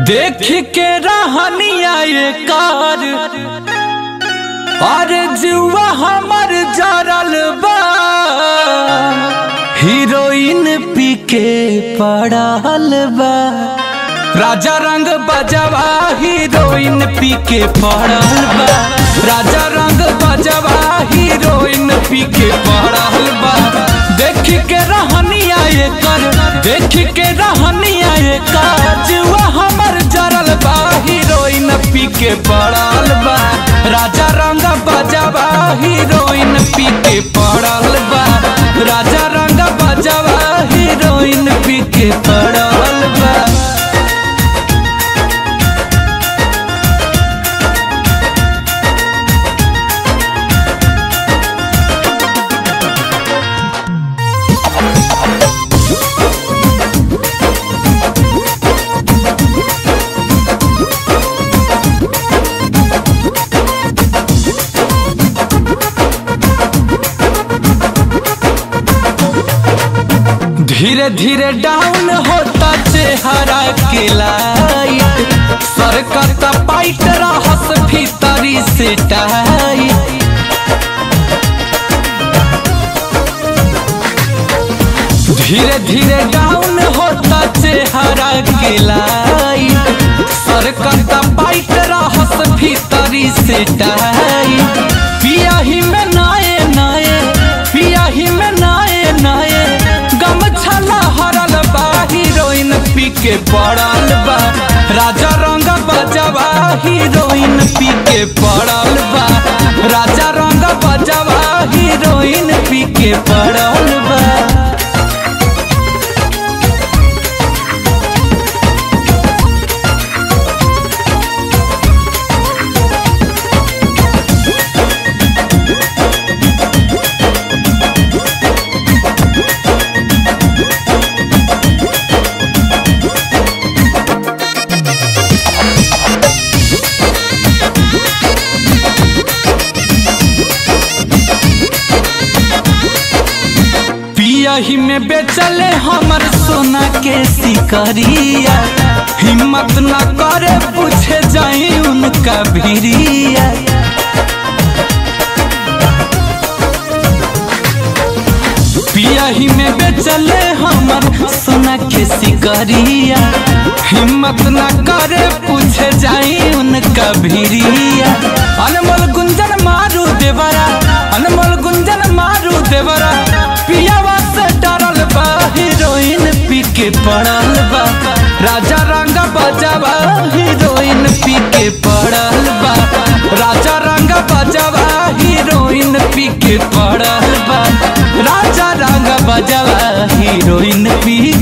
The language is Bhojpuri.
देख के रहनिया ये कार और जुआ हमर जरल बा हीरोइन पी के पड़ल बा राजा रंग बजवा हीरोइन पी के पड़ल बा राजा रंग बजवा हीरोइन पी के पड़ल बा देख के रहनिया ये कर देख के रहनिया ये कर जुआ हमर जरल बा हीरोइन पी के पड़ल बा राजा रंग बजवा हीरोइन पी के पड़ल बा राजा रंग बजवा हीरोइन पी के पड़ल बा धीरे धीरे डाउन होता चेहरा के लाइट सरकता पाइट रहस भीतरी से टाइट धीरे धीरे डाउन होता चेहरा के लाइट सरकता पाइट रहस भीतरी से टाइट पिया ही में नाये नाये पिया ही में नाये नाये गमछला हरल बा हीरोइन पी के पड़ल बा राजा रंग बजवा हीरोइन पी के पड़ल बा राजा रंग बजवा हीरोइन पी के पड़ल बा पियही में बेचले हमर सोना के सिकरिया हिम्मत न करे पूछे जाई उनका भिरिया पियही में बेचले हमर सोना के सिकरिया हिम्मत न करे पूछे जाई उनका भिरिया अनमोल गुंजन मारू देवरा अनमोल गुंजन मारू देवरा पियावा से डरल बा हीरोइन पी के पड़ल बा राजा रंग बजावा हीरोइन पी के पड़ल बा राजा रंग बजावा हीरोइन पी के पड़ल बा राजा रंग बजावा हीरोइन पी